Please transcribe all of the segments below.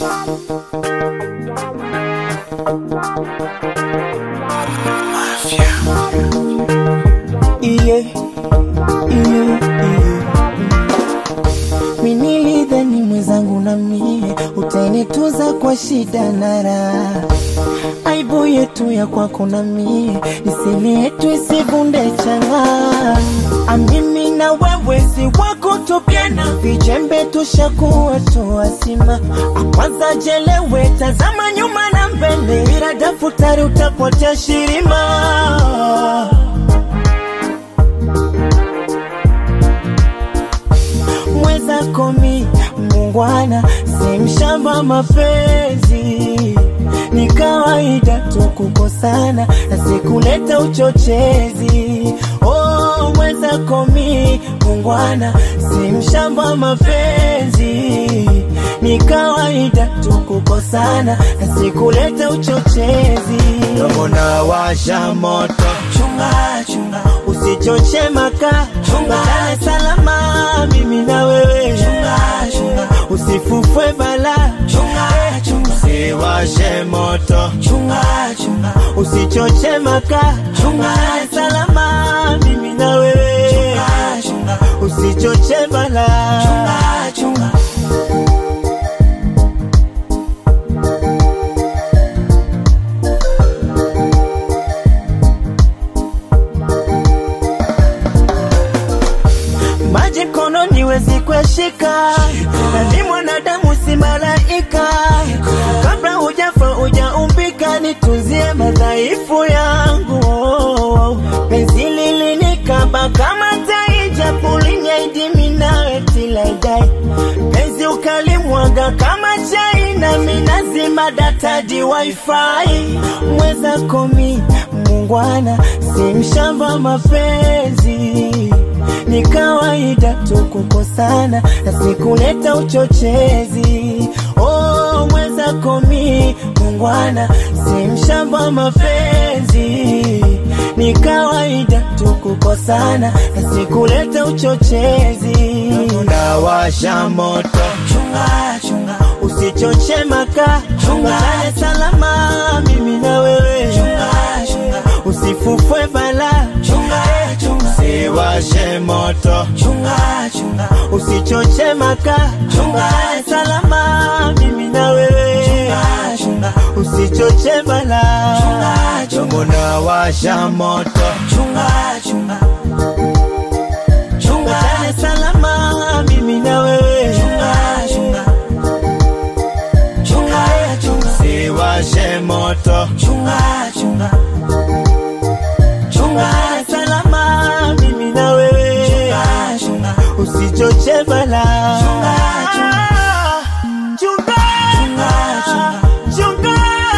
Iye, iye, iye. Minilidhani mwenzangu na mie utanituza kwa shida na raha, aibu yetu ya kwako na mie nisemi yetu isivunde changa. Amimi na wewe si wako tupiana, vijembe tushakuwa tuwasima. Kwanza jelewe, tazama nyuma na mbele, bila daftari utapotea shirima. mweza komi mungwana si mshamba mapenzi ni kawaida tu kukosana na sikuleta uchochezi oh, mweza komi mungwana si mshamba mapenzi ni kawaida tu kukosana na sikuleta uchochezi dogo na washa moto chunga chunga usichoche maka chunga Dar es salama mimi na wewe chunga chunga usifufwe bala chunga chunga usiwashe moto chunga chunga usichoche maka chunga Dar es salama mimi na wewe chunga chunga usichoche bala chunga chunga maji mkononi wezi kueshika, na ni mwanadamu si malaika. Kabla hujafa hujaumbika, nitunzie madhaifu yangu. Penzi lilinikaba kama tai, japo linyaidimi nawe tilaidai. Penzi ukalimwaga kama chai, nami nazima data di wifi. Mweza komi mungwana, si mshamba mapenzi ni kawaida tu kukosana na sikuleta uchochezi. Oh, mweza komi mungwana, si mshamba mapenzi. Ni kawaida tu kukosana na sikuleta uchochezi. Unawasha moto, chunga chunga, usichoche maka, chunga Dar es salama, mimi na wewe, chunga chunga, usifufwe bala, chunga chunga usiwashe moto chunga chunga usichoche maka chunga Dar es salama mimi na wewe chunga chunga usichoche bala chunga chunga unawasha moto chunga chunga chunga Dar es salama mimi na wewe chunga chunga chunga chunga usiwashe moto chunga chunga chunga Dar es salama mimi na wewe chunga chunga usichoche bala chunga chunga chunga chunga chunga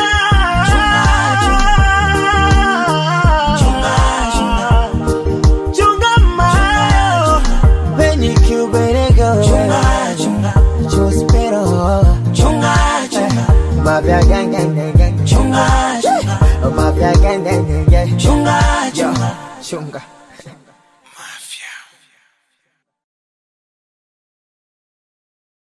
chunga mayo Benny Cuberego chunga chunga Chospero chunga chunga Mafia gang gang gang gang chunga chunga Mafia gang gang gang gang chunga chunga chunga